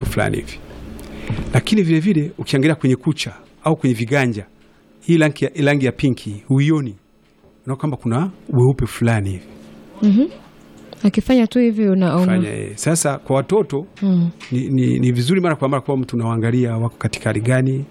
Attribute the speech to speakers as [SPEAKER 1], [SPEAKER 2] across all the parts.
[SPEAKER 1] fulani hivi. Lakini vile vile ukiangalia kwenye kucha au kwenye viganja, hii rangi ya, rangi ya pinki huioni, unaona kwamba kuna weupe fulani hivi
[SPEAKER 2] Mhm. Akifanya tu hivi una, una.
[SPEAKER 1] fanya yeye. Sasa kwa watoto
[SPEAKER 2] Mm.
[SPEAKER 1] ni, ni, ni vizuri mara kwa mara kwa mtu unawaangalia wako katika hali gani.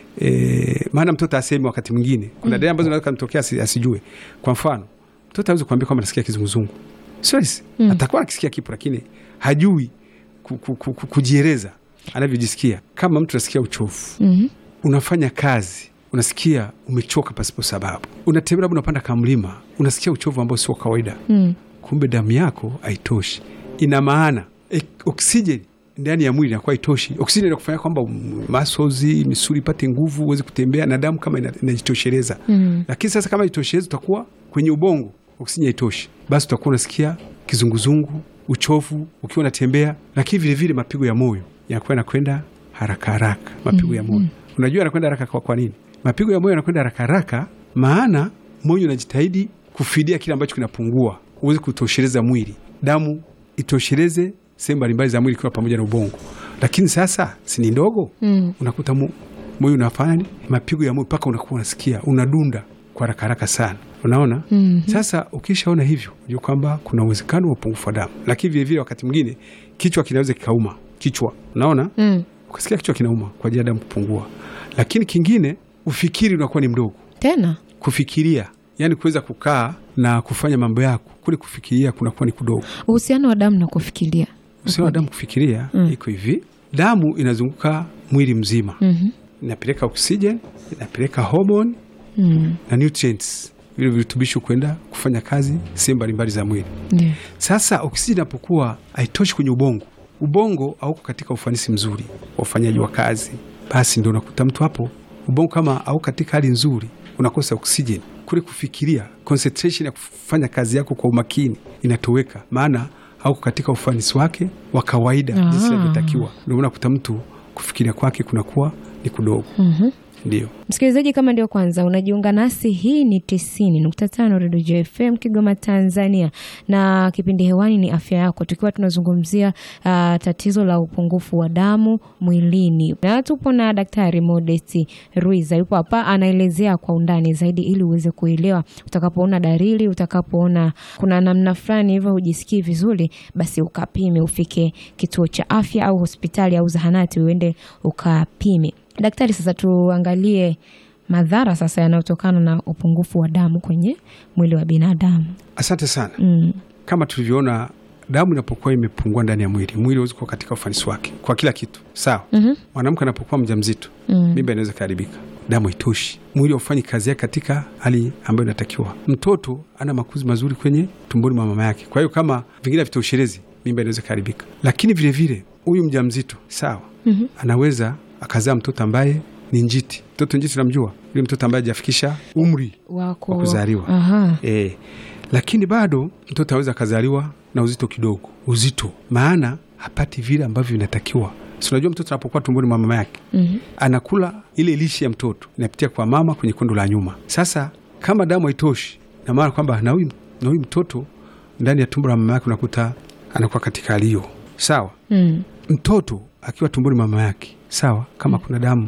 [SPEAKER 1] E, maana mtoto asemi wakati mwingine kuna dalili ambazo zinaweza kumtokea asi- asijue. Kwa mfano mtoto hawezi kuambia kwamba nasikia kizunguzungu, sio rahisi.
[SPEAKER 2] Mm.
[SPEAKER 1] Atakuwa akisikia kipo, lakini hajui ku, ku, ku, ku, kujieleza anavyojisikia. Kama mtu anasikia uchovu,
[SPEAKER 2] Mhm.
[SPEAKER 1] unafanya kazi unasikia umechoka pasipo sababu, unatembea labda unapanda kamlima, unasikia uchovu ambao sio wa kawaida
[SPEAKER 2] Mm.
[SPEAKER 1] kumbe damu yako haitoshi. Ina maana e, oksijeni ndani ya mwili inakuwa haitoshi. Oksijeni inakufanya kwamba mm, muscles, misuli ipate nguvu, uweze kutembea na damu kama ina- inajitosheleza.
[SPEAKER 2] Mm.
[SPEAKER 1] Lakini sasa kama itosheleza, utakuwa kwenye ubongo oksijeni haitoshi, basi utakuwa unasikia kizunguzungu, uchovu ukiwa unatembea, lakini vilevile mapigo ya moyo yanakuwa yanakwenda haraka haraka. Mapigo ya moyo unajua yanakwenda haraka kwa, kwa nini? Mapigo ya moyo yanakwenda haraka haraka, maana moyo unajitahidi kufidia kile ambacho kinapungua, uweze kutosheleza mwili, damu itosheleze sehemu mbalimbali za mwili ikiwa pamoja na ubongo. Lakini sasa si ni ndogo,
[SPEAKER 2] Mm.
[SPEAKER 1] unakuta mo- moyo unafanya nini? mapigo ya moyo mpaka unakuwa unasikia unadunda kwa haraka haraka sana, unaona
[SPEAKER 2] Mhm.
[SPEAKER 1] sasa ukishaona hivyo, jua kwamba kuna uwezekano wa upungufu wa damu, lakini vilevile wakati mwingine kichwa kinaweza kikauma, kichwa unaona,
[SPEAKER 2] Mm.
[SPEAKER 1] ukasikia kichwa kinauma kwa ajili ya damu kupungua. Lakini kingine, ufikiri unakuwa ni mdogo,
[SPEAKER 2] Tena
[SPEAKER 1] kufikiria, yani kuweza kukaa na kufanya mambo yako, kule kufikiria kunakuwa ni kudogo.
[SPEAKER 2] uhusiano wa damu na kufikiria.
[SPEAKER 1] Usio wa damu kufikiria
[SPEAKER 2] Mm.
[SPEAKER 1] iko hivi, damu inazunguka mwili mzima,
[SPEAKER 2] Mhm.
[SPEAKER 1] inapeleka oksijeni, inapeleka homoni
[SPEAKER 2] Mm.
[SPEAKER 1] na nutrients, vile virutubisho kwenda kufanya kazi sehemu mbalimbali za mwili.
[SPEAKER 2] Ndio.
[SPEAKER 1] Sasa oksijeni inapokuwa haitoshi kwenye ubongo, ubongo hauko katika ufanisi mzuri wa ufanyaji wa kazi, basi ndio unakuta mtu hapo ubongo kama hauko katika hali nzuri, unakosa oksijeni. Kule kufikiria, concentration ya kufanya kazi yako kwa umakini inatoweka, maana hauko katika ufanisi wake wa kawaida
[SPEAKER 2] Ah.
[SPEAKER 1] jinsi inavyotakiwa. Ndio unakuta mtu kufikiria kwake kunakuwa ni kudogo.
[SPEAKER 2] Mhm.
[SPEAKER 1] Ndio.
[SPEAKER 2] Msikilizaji, kama ndio kwanza unajiunga nasi, hii ni tisini nukta tano Redio JFM Kigoma, Tanzania, na kipindi hewani ni afya yako, tukiwa tunazungumzia ah, tatizo la upungufu wa damu mwilini, na tupo na Daktari Modesti Ruiza, yupo hapa anaelezea kwa undani zaidi, ili uweze kuelewa. Utakapoona dalili, utakapoona kuna namna fulani hivyo hujisikii vizuri, basi ukapime, ufike kituo cha afya au hospitali au zahanati, uende ukapime. Daktari, sasa tuangalie madhara sasa yanayotokana na upungufu wa damu kwenye mwili wa binadamu.
[SPEAKER 1] Asante sana.
[SPEAKER 2] Mm.
[SPEAKER 1] Kama tulivyoona, damu inapokuwa imepungua ndani ya mwili, mwili hauwezi kuwa katika ufanisi wake kwa kila kitu. Sawa.
[SPEAKER 2] Mhm.
[SPEAKER 1] Mwanamke anapokuwa mjamzito,
[SPEAKER 2] Mm.
[SPEAKER 1] mimba inaweza kuharibika, damu haitoshi, mwili haufanyi kazi yake katika hali ambayo inatakiwa. Mtoto ana makuzi mazuri kwenye tumboni mwa mama yake, kwa hiyo kama vingine havitoshelezi, mimba inaweza kuharibika. Lakini vilevile huyu mjamzito sawa,
[SPEAKER 2] Mhm.
[SPEAKER 1] anaweza akazaa mtoto ambaye ni njiti. Mtoto njiti namjua, yule mtoto ambaye hajafikisha umri
[SPEAKER 2] Wako
[SPEAKER 1] wa kuzaliwa.
[SPEAKER 2] Aha.
[SPEAKER 1] E, lakini bado mtoto aweza akazaliwa na uzito kidogo, uzito maana hapati vile ambavyo vinatakiwa. Si unajua mtoto anapokuwa tumboni mwa mama yake
[SPEAKER 2] Mhm.
[SPEAKER 1] anakula ile lishe ya mtoto inapitia kwa mama kwenye kondo la nyuma. Sasa kama damu haitoshi, na maana kwamba na huyu na huyu mtoto ndani ya tumbo la mama yake unakuta anakuwa katika hali hiyo, sawa.
[SPEAKER 2] Mm.
[SPEAKER 1] Mtoto akiwa tumboni mama yake, sawa, kama kuna damu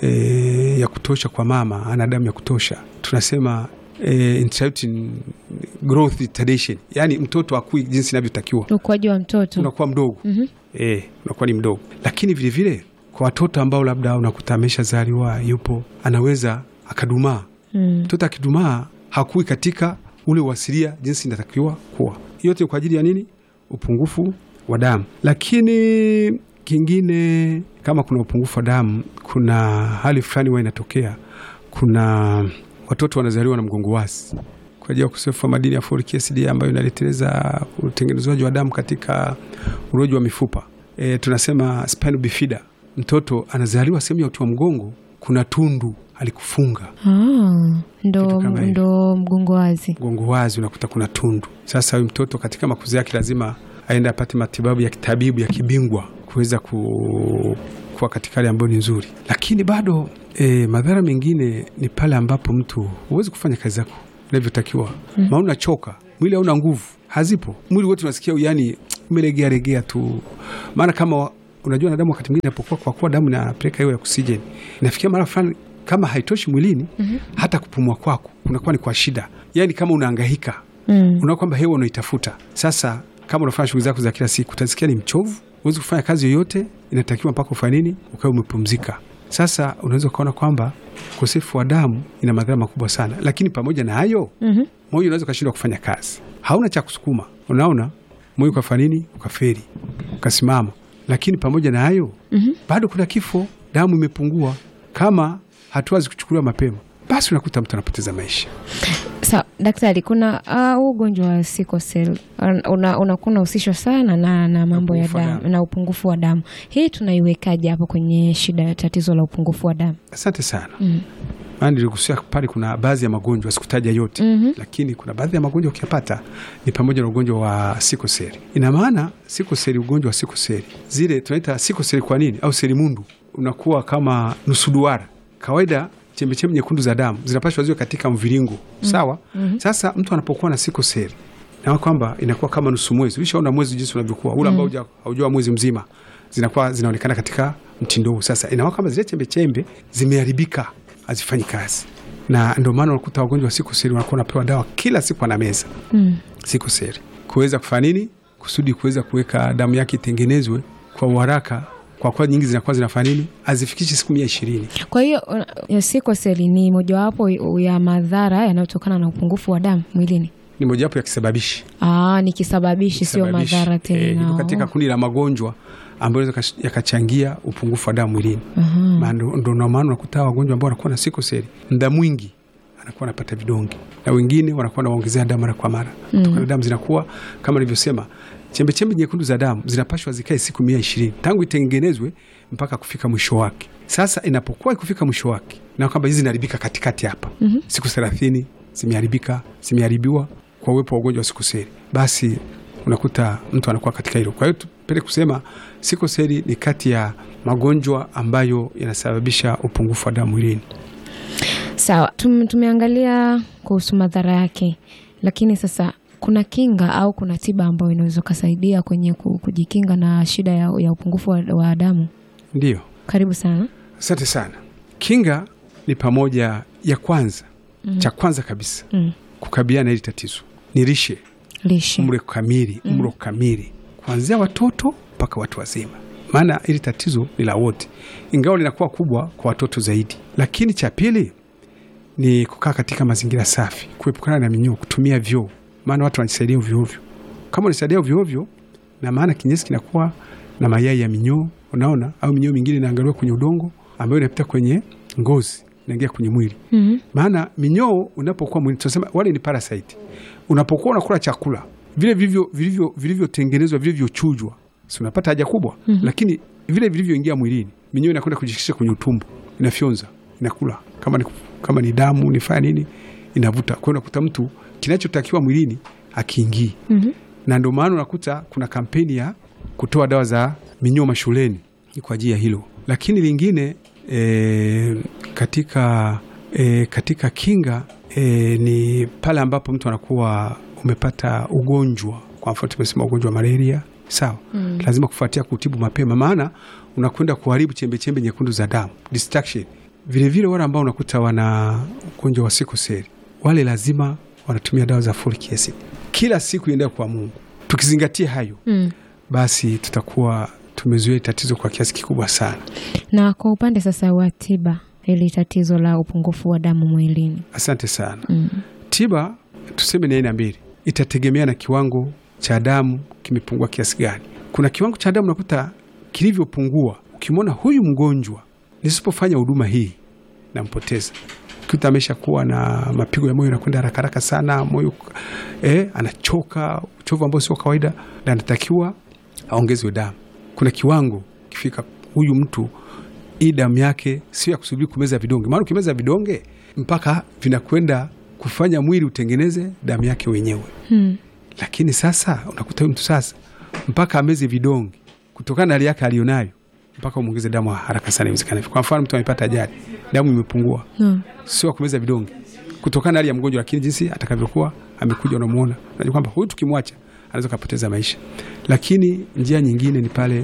[SPEAKER 1] e, ya kutosha kwa mama, ana damu ya kutosha, tunasema e, intrauterine growth retardation, yani mtoto akui jinsi inavyotakiwa,
[SPEAKER 2] Ukuaji wa mtoto.
[SPEAKER 1] unakuwa mdogo
[SPEAKER 2] Mhm.
[SPEAKER 1] e, unakuwa ni mdogo. Lakini vilevile kwa watoto ambao labda unakuta ameshazaliwa yupo, anaweza akadumaa.
[SPEAKER 2] Mm.
[SPEAKER 1] Mtoto akidumaa hakui katika ule uasilia jinsi inatakiwa kuwa. Yote kwa ajili ya nini? Upungufu wa damu. Lakini kingine, kama kuna upungufu wa damu, kuna hali fulani huwa inatokea. Kuna watoto wanazaliwa na mgongo wazi kwa ajili ya ukosefu wa madini ya folic acid ambayo inaleteleza utengenezwaji wa damu katika uroji wa mifupa. E, tunasema spina bifida. Mtoto anazaliwa sehemu ya uti wa mgongo kuna tundu alikufunga
[SPEAKER 2] Ah, ndo,
[SPEAKER 1] Kitu kama hivyo.
[SPEAKER 2] ndo mgongo wazi.
[SPEAKER 1] mgongo wazi, unakuta kuna tundu. Sasa huyu mtoto katika makuzi yake lazima aende apate matibabu ya kitabibu ya kibingwa kuweza ku, kuwa katika hali ambayo ni nzuri, lakini bado e, madhara mengine ni pale ambapo mtu huwezi kufanya kazi zako inavyotakiwa mm. maana unachoka, mwili hauna nguvu, hazipo, mwili wote unasikia yani umelegea legea tu, maana kama wa- unajua na damu wakati mwingine inapokuwa, kwa kuwa damu inapeleka hiyo ya oksijeni, inafikia mara fulani kama haitoshi mwilini hata kupumua kwako kunakuwa ni kwa shida, yani kama unaangahika
[SPEAKER 2] Mm.
[SPEAKER 1] unaona kwamba hewa unaitafuta. Sasa kama unafanya shughuli zako za kila siku, utasikia ni mchovu, huwezi kufanya kazi yoyote, inatakiwa mpaka ufanye nini? Ukawe umepumzika. Sasa unaweza ukaona kwamba ukosefu wa damu ina madhara makubwa sana, lakini pamoja na hayo
[SPEAKER 2] Mhm.
[SPEAKER 1] moyo unaweza ukashindwa kufanya kazi, hauna cha kusukuma, unaona moyo ukafanya nini? Ukaferi, ukasimama. Lakini pamoja na hayo bado kuna kifo, damu imepungua. Kama hatua zikuchukuliwa mapema, basi unakuta mtu anapoteza maisha.
[SPEAKER 2] Sawa daktari, kuna ah, huu ugonjwa wa sickle cell una- unakuwa unahusishwa sana na, na mambo ya
[SPEAKER 1] upungufu wa
[SPEAKER 2] damu
[SPEAKER 1] damu.
[SPEAKER 2] na upungufu wa damu. Hii tunaiwekaje hapo kwenye shida ya tatizo la upungufu wa damu?
[SPEAKER 1] Asante sana.
[SPEAKER 2] Mm.
[SPEAKER 1] Maana niligusia pale, kuna baadhi ya magonjwa sikutaja yote
[SPEAKER 2] Mhm.
[SPEAKER 1] lakini kuna baadhi ya magonjwa ukiyapata ni pamoja na ugonjwa wa sikoseli. Ina maana sikoseli, ugonjwa wa sikoseli zile tunaita sikoseli. Kwa nini? Au selimundu unakuwa kama nusu duara. Kawaida chembechembe nyekundu za damu zinapashwa ziwe katika mviringo sawa. Sasa mtu anapokuwa na sikoseli na kwamba inakuwa kama nusu mwezi. Ulishaona mwezi jinsi unavyokuwa ule ambao huja- haujua mwezi mzima, zinakuwa zinaonekana katika mtindo huu. Sasa inakuwa kama zile chembe chembe zimeharibika, hazifanyi kazi, na ndio maana unakuta wagonjwa wa sikoseli wanakuwa wanapewa dawa kila siku, ana meza
[SPEAKER 2] Mm.
[SPEAKER 1] sikoseli kuweza kufanya nini, kusudi kuweza kuweka damu yake itengenezwe kwa uharaka, kwa kuwa nyingi zinakuwa zinafanya nini, hazifikishi siku mia ishirini.
[SPEAKER 2] Kwa hiyo uh, sickle cell ni mojawapo ya madhara yanayotokana na upungufu wa damu mwilini.
[SPEAKER 1] Ni mojawapo ya kisababishi
[SPEAKER 2] Aa, ni kisababishi, sio
[SPEAKER 1] Kisababishi.
[SPEAKER 2] madhara
[SPEAKER 1] Eh,
[SPEAKER 2] tena.
[SPEAKER 1] iko katika kundi la magonjwa ambayo yanaweza yakachangia upungufu wa damu mwilini.
[SPEAKER 2] Aha.
[SPEAKER 1] Maana ndo ndo maana unakuta wagonjwa ambao wanakuwa na sikoseli muda mwingi anakuwa anapata vidonge, na wengine wanakuwa nawaongezea damu mara kwa mara kutokana na damu zinakuwa kama nilivyosema, chembechembe nyekundu za damu zinapashwa zikae siku mia ishirini tangu itengenezwe mpaka kufika mwisho wake. Sasa inapokuwa ikufika mwisho wake na kwamba hizi zinaharibika katikati hapa siku thelathini zimeharibika zimeharibiwa kwa uwepo wa ugonjwa wa sikoseli, basi unakuta mtu anakuwa katika hilo. Kwa hiyo tupende kusema sikoseli ni kati ya magonjwa ambayo yanasababisha upungufu wa damu mwilini.
[SPEAKER 2] Sawa, tum, tumeangalia kuhusu madhara yake, lakini sasa kuna kinga au kuna tiba ambayo inaweza kusaidia kwenye ku- kujikinga na shida ya, ya upungufu wa, wa damu?
[SPEAKER 1] Ndiyo,
[SPEAKER 2] Karibu sana.
[SPEAKER 1] asante sana. Kinga ni pamoja ya kwanza, cha kwanza kabisa
[SPEAKER 2] Mm.
[SPEAKER 1] kukabiliana na hili tatizo ni lishe,
[SPEAKER 2] Lishe.
[SPEAKER 1] mlo kamili, mlo kamili kuanzia watoto mpaka watu wazima, maana hili tatizo ni la wote, ingawa linakuwa kubwa kwa watoto zaidi. Lakini cha pili ni kukaa katika mazingira safi, kuepukana na minyoo, kutumia vyoo, maana watu wanajisaidia ovyoovyo. Kama unajisaidia ovyoovyo, na maana kinyesi kinakuwa na mayai ya minyoo, unaona, au minyoo mingine inaangaliwa kwenye udongo ambayo inapita kwenye ngozi inaingia kwenye mwili
[SPEAKER 2] Mhm.
[SPEAKER 1] maana minyoo unapokuwa mwili tunasema wale ni parasite. Unapokuwa unakula chakula vile vilivyo vilivyo vilivyotengenezwa vilivyochujwa, si unapata haja kubwa lakini vile vilivyoingia mwilini, minyoo inakwenda kujishikisha kwenye utumbo, inafyonza, inakula kama ni, kama ni damu nifanya nini, inavuta. Kwa hiyo unakuta mtu kinachotakiwa mwilini akiingii
[SPEAKER 2] Mhm.
[SPEAKER 1] na ndio maana unakuta kuna kampeni ya kutoa dawa za minyoo mashuleni ni kwa ajili ya hilo. Lakini lingine e, katika, e, katika kinga e, ni pale ambapo mtu anakuwa umepata ugonjwa, kwa mfano tumesema ugonjwa wa malaria, sawa
[SPEAKER 2] Mm.
[SPEAKER 1] lazima kufuatia kutibu mapema, maana unakwenda kuharibu chembechembe nyekundu za damu distraction. Vilevile wale ambao unakuta wana ugonjwa wa sikoseli, wale lazima wanatumia dawa za folic acid kila siku iendea kwa Mungu. Tukizingatia hayo,
[SPEAKER 2] Mm.
[SPEAKER 1] basi tutakuwa tumezuia tatizo kwa kiasi kikubwa sana.
[SPEAKER 2] Na kwa upande sasa wa tiba hili tatizo la upungufu wa damu mwilini.
[SPEAKER 1] Asante sana.
[SPEAKER 2] Mm.
[SPEAKER 1] Tiba tuseme ni aina mbili, itategemea na kiwango cha damu kimepungua kiasi gani. Kuna kiwango cha damu nakuta kilivyopungua, ukimwona huyu mgonjwa nisipofanya huduma hii nampoteza. Ukikuta amesha kuwa na mapigo ya moyo yanakwenda haraka haraka sana, moyo eh, anachoka, uchovu ambao sio kawaida, na anatakiwa aongezwe damu. Kuna kiwango kifika, huyu mtu hii damu yake sio ya kusubiri kumeza vidonge, maana ukimeza vidonge mpaka vinakwenda kufanya mwili utengeneze damu yake wenyewe.
[SPEAKER 2] Mm.
[SPEAKER 1] Lakini sasa unakuta huyu mtu sasa mpaka ameze vidonge kutokana na hali yake alionayo, mpaka umwongeze damu haraka sana iwezekanavyo. Kwa mfano mtu amepata ajali, damu imepungua,
[SPEAKER 2] Mm.
[SPEAKER 1] sio wa kumeza vidonge kutokana na hali ya mgonjwa, lakini jinsi atakavyokuwa amekuja, unamuona, unajua kwamba huyu tukimwacha anaweza kupoteza maisha. Lakini njia nyingine ni pale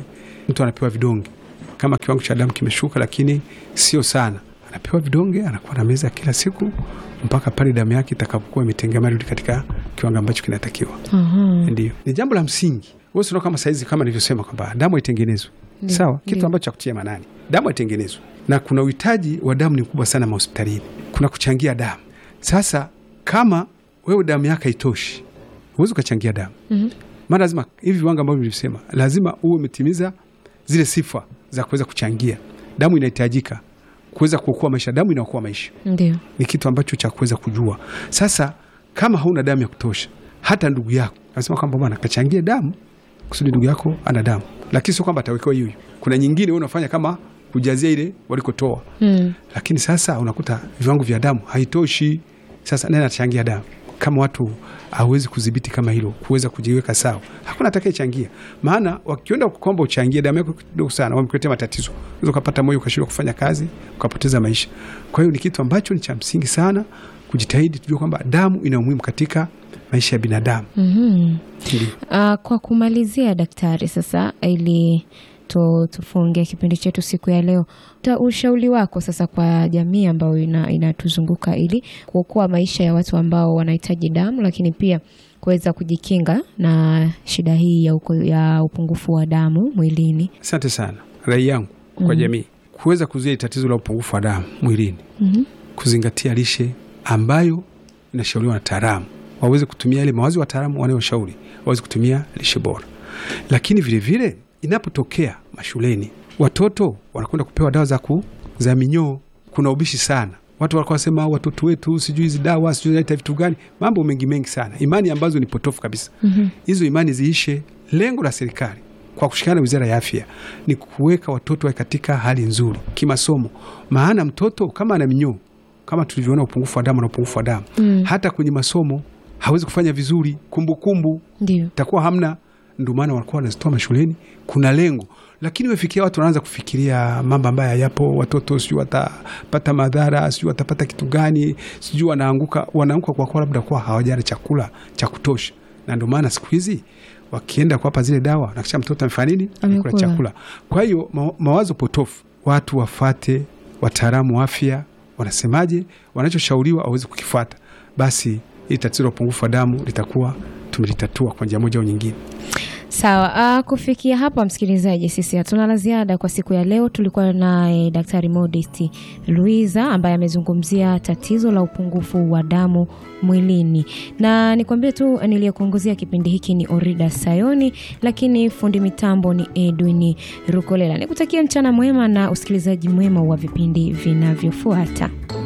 [SPEAKER 1] mtu anapewa vidonge kama kiwango cha damu kimeshuka, lakini sio sana, anapewa vidonge, anakuwa na meza kila siku mpaka pale damu yake itakapokuwa imetengemaa rudi katika kiwango ambacho kinatakiwa.
[SPEAKER 2] Aha.
[SPEAKER 1] Ndio, ni jambo la msingi. Wewe unaona kama saizi, kama nilivyosema kwamba damu haitengenezwe
[SPEAKER 2] Ndio,
[SPEAKER 1] sawa, kitu
[SPEAKER 2] ndio.
[SPEAKER 1] ambacho cha kutia manani, damu haitengenezwe, na kuna uhitaji wa damu ni mkubwa sana mahospitalini, kuna kuchangia damu. Sasa kama wewe damu yako haitoshi, huwezi ukachangia damu
[SPEAKER 2] Mhm.
[SPEAKER 1] maana lazima hivi viwango ambavyo vilisema, lazima uwe umetimiza zile sifa za kuweza kuchangia damu. Inahitajika kuweza kuokoa maisha, damu inaokoa maisha
[SPEAKER 2] Ndio.
[SPEAKER 1] ni kitu ambacho cha kuweza kujua. Sasa kama hauna damu ya kutosha, hata ndugu yako anasema kwamba bwana kachangie damu kusudi ndugu yako ana damu, lakini sio kwamba atawekewa hiyo hiyo. Kuna nyingine wewe unafanya kama kujazia ile walikotoa,
[SPEAKER 2] Mm.
[SPEAKER 1] lakini sasa unakuta viwango vya damu haitoshi. Sasa nani atachangia damu kama watu hawezi kudhibiti kama hilo, kuweza kujiweka sawa? Hakuna atakayechangia, maana wakienda kukomba uchangie damu yako kidogo sana, wamekuletea matatizo, unaweza ukapata moyo ukashindwa kufanya kazi, ukapoteza maisha. Kwa hiyo ni kitu ambacho ni cha msingi sana kujitahidi, tujue kwamba damu ina umuhimu katika maisha ya binadamu.
[SPEAKER 2] Mhm.
[SPEAKER 1] Ndio.
[SPEAKER 2] Ah, kwa kumalizia daktari, sasa ili tu, tufunge kipindi chetu siku ya leo, ta ushauri wako sasa kwa jamii ambayo ina- inatuzunguka ili kuokoa maisha ya watu ambao wanahitaji damu, lakini pia kuweza kujikinga na shida hii ya, uko, ya upungufu wa damu mwilini.
[SPEAKER 1] Asante sana. Rai yangu kwa jamii kuweza kuzuia tatizo la upungufu wa damu mwilini
[SPEAKER 2] Mhm.
[SPEAKER 1] kuzingatia lishe ambayo inashauriwa na taalamu, waweze kutumia ile mawazo ya wataalamu wanayoshauri, waweze kutumia lishe bora. Lakini vilevile vile, inapotokea mashuleni watoto wanakwenda kupewa dawa za ku za minyoo, kuna ubishi sana. Watu walikuwa wasema watoto wetu sijui hizi dawa sijui zinaita vitu gani, mambo mengi mengi sana, imani ambazo ni potofu kabisa. Hizo imani ziishe. Lengo la serikali kwa kushirikiana na Wizara ya Afya ni kuweka watoto wawe katika hali nzuri kimasomo, maana mtoto kama ana minyoo kama tulivyoona upungufu wa damu na upungufu wa damu
[SPEAKER 2] Mm.
[SPEAKER 1] hata kwenye masomo hawezi kufanya vizuri, kumbukumbu
[SPEAKER 2] Ndio.
[SPEAKER 1] itakuwa hamna. Ndio maana walikuwa wanazitoa mashuleni, kuna lengo. Lakini wefikia watu wanaanza kufikiria mambo ambayo hayapo, watoto sijui watapata madhara, sijui watapata kitu gani, sijui wanaanguka, wanaanguka kwa kuwa labda kuwa hawajala chakula cha kutosha, na ndio maana siku hizi wakienda kuwapa zile dawa nakisha mtoto amefanya nini? Amekula
[SPEAKER 2] Amekula.
[SPEAKER 1] chakula. Kwa hiyo ma, mawazo potofu, watu wafate wataalamu wa afya wanasemaje, wanachoshauriwa aweze kukifuata, basi hili tatizo la upungufu wa damu litakuwa tumelitatua kwa njia moja au nyingine.
[SPEAKER 2] Sawa. ah, kufikia hapa, msikilizaji, sisi hatuna la ziada kwa siku ya leo. Tulikuwa naye Daktari Modest Luiza ambaye amezungumzia tatizo la upungufu wa damu mwilini, na nikwambie tu niliyekuongozea kipindi hiki ni Orida Sayoni, lakini fundi mitambo ni Edwin Rukolela. Nikutakia mchana mwema na usikilizaji mwema wa vipindi vinavyofuata.